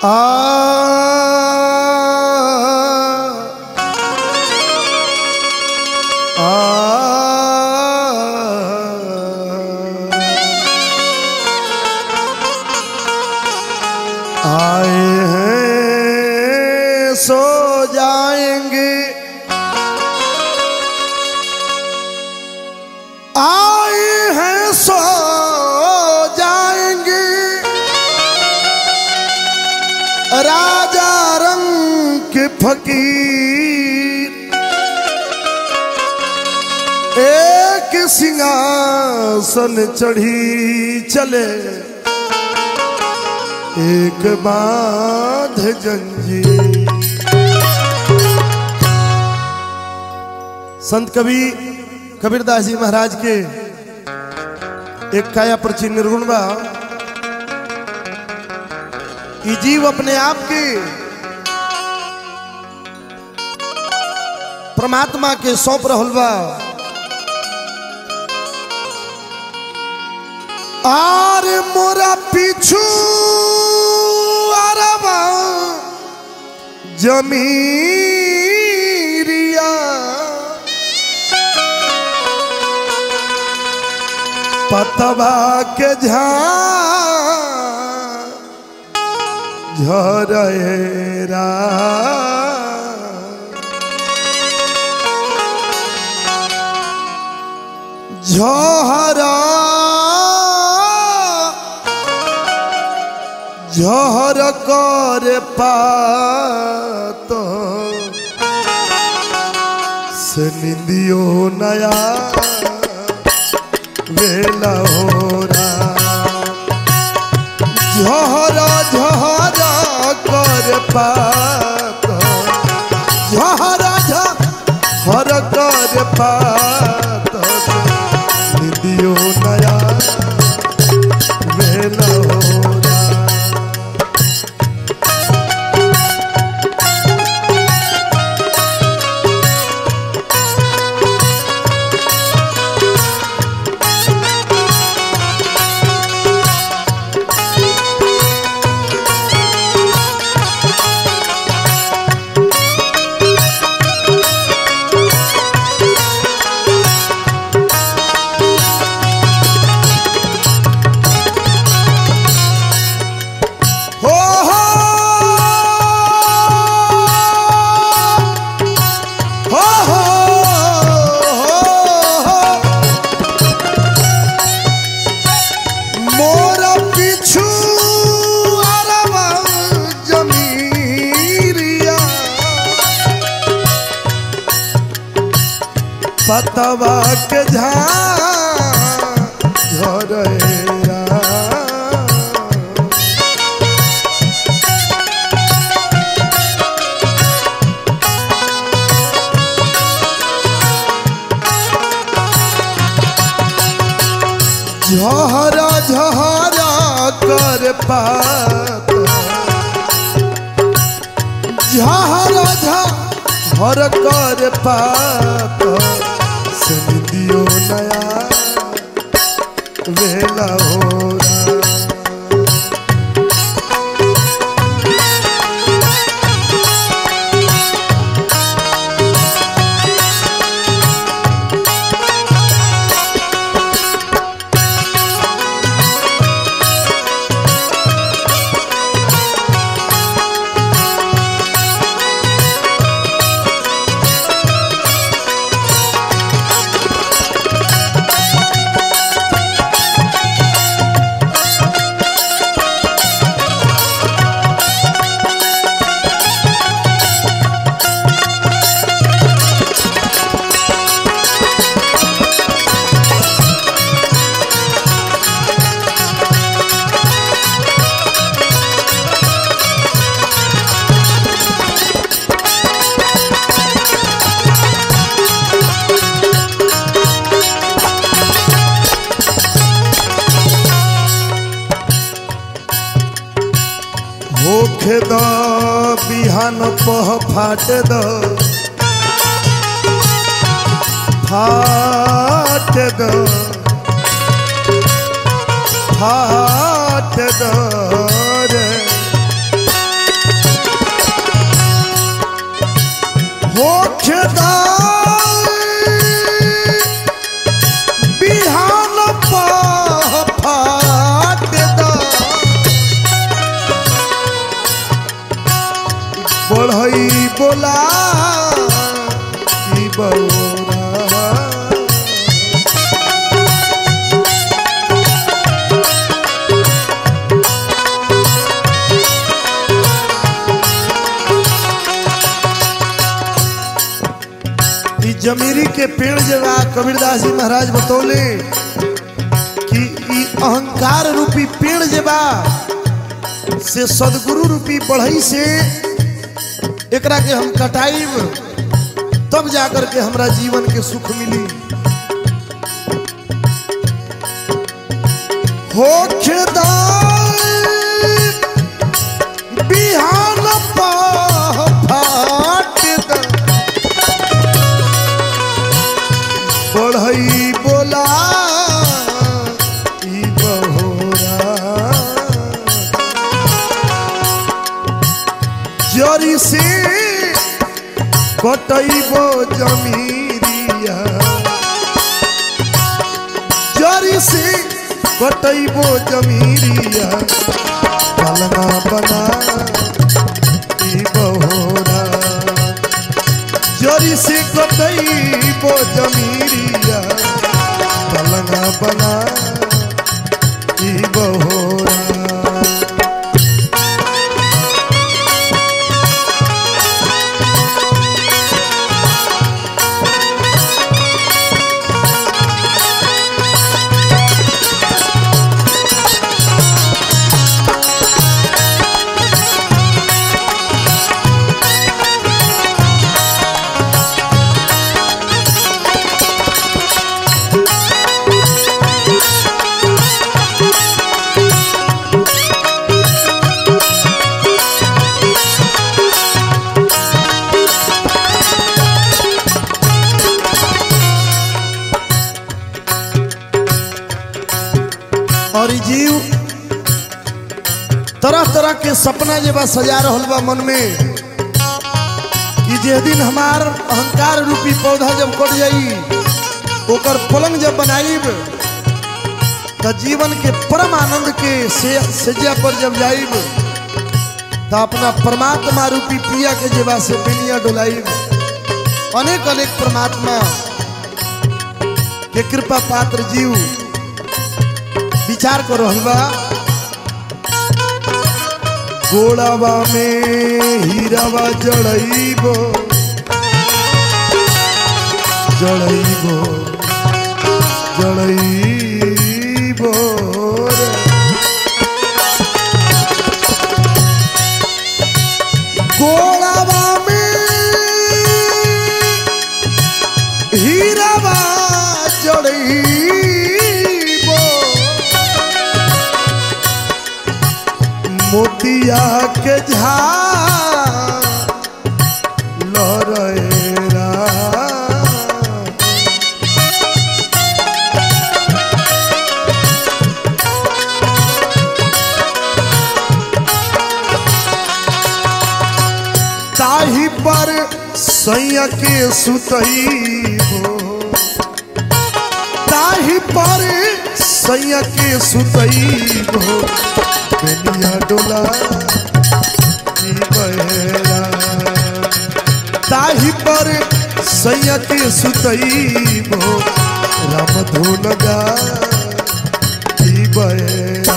आए हैं सो जाएंगे आए हैं सो जाएंगे राजा रंग के फकीर एक सिंहासन चढ़ी चले एक बाध जंजीर संत कवि कबीरदास जी महाराज के एक काया प्रचि निर्गुण बा ई जीव अपने आप के परमात्मा के सौंप रहल बा आर मोरा पीछू अरबा जमीरिया पतवा के झा झरेरा झहरा झहर कर पात से निंदियो नया वेला होरा झहरा झहरा कर पात झहरा झहर कर पात से निंदियो नया वेला होरा हो हो हो हो मोर पिछु अरबा जमीरिया पतवा के झा झरेरा झहरा झहरा कर पात झहरा झहर कर पात सनिदियो नया वेला होरा होखे द बिहान पह फाट द फाट द फाट द रे खेदा बिहान फाटदा बढ़ई बोला ई बौरा ई जमीरी के पेड़ जवा कबीरदास जी महाराज बतौले कि ई अहंकार रूपी पेड़ जवा से सदगुरु रूपी बढ़ई से एकरा के हम कटाइब तब जाकर के हमरा जीवन के सुख मिली हो खेदा बिहान फाटदा बढ़ई बोला ई बहोरा जरी से कटैबो जमीरिया जरी से कटैबो जमीरिया पलना बना ई बहोरा जरी से कटैबो जमीरिया पलना बना ई बहोरा और ई जीव तरह तरह के सपना जे बा सजा रहल बा मन में कि जे दिन हमार अहंकार रूपी पौधा जब कट जाई ओकर पलंग जब बनाईब त जीवन के परम आनंद के से सज्जा पर जब जाईब त अपना परमात्मा रूपी प्रिया के जेबा से बिनिया डोलाईब अनेक अनेक परमात्मा के कृपा पात्र जीव विचार कर रहल बा गोड़ावा में हीरावा जड़ैबो जड़ैबो जड़ैबो रे। गोड़ावा में हीरावा जड़ैबो मोतिया के झार लहरेरा ताही पर सैया के सुतई हो ताही पर सैया के सुतई हो बेनिया डोला ई बहेरा ताही पर सैया के सुतई हो राम धुन गा ई बहेरा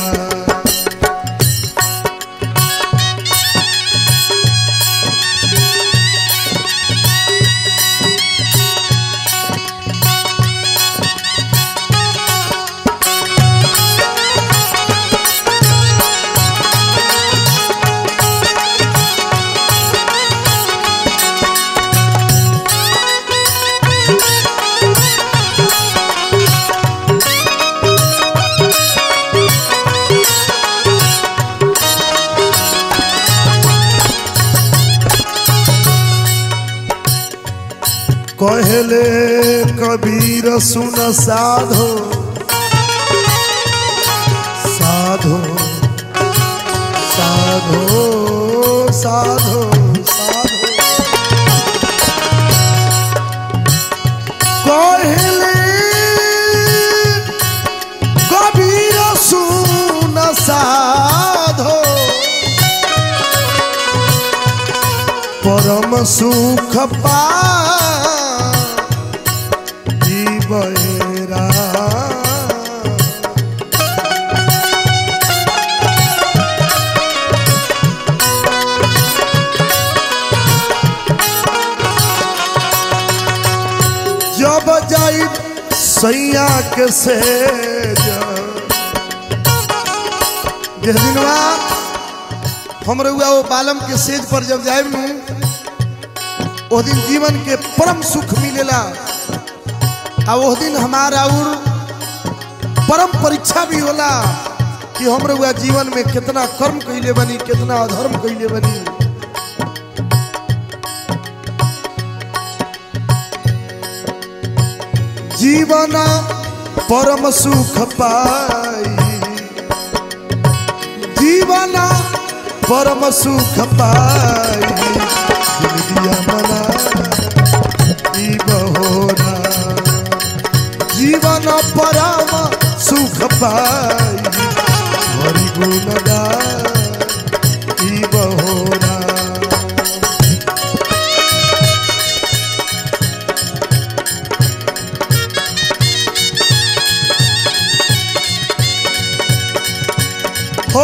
कहले कबीर सुन साधो साधो साधो साधो साधो परम सुख पा जीवेरा जब जाई सैया के से दिनवा हम रउआ वो बालम के सेज पर जब जाए ओ दिन जीवन के परम सुख मिलेला आ वो दिन हमारा और परम परीक्षा भी होला कि हम रउआ जीवन में कितना कर्म कैले बनी कितना अधर्म कैले बनी जीवन परम सुख पाई जीवन परम सुख पाई जिंदगिया मना ई बहोरा जीवन परम सुख पाई हरि गुण ई बहोरा हो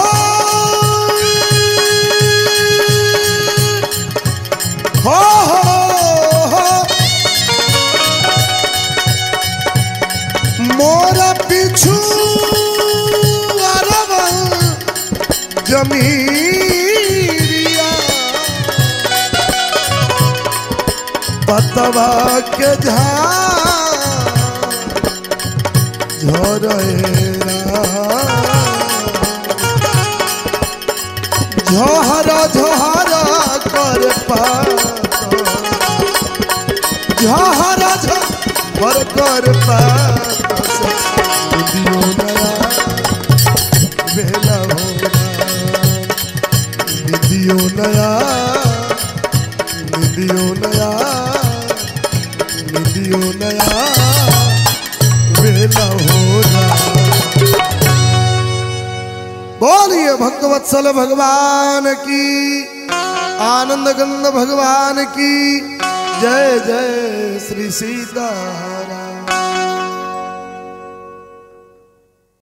हो हो हो मोर पिछु अरब जमीरिया पतवा के झा झोहरा झोहरा कर झोहरा झोहर कर बेला निधियो नया निधियो नया निधियो नया बेला हो रहा बोलिए भक्तवत्सल भगवान की आनंद गंध भगवान की जय जय श्री सीताराम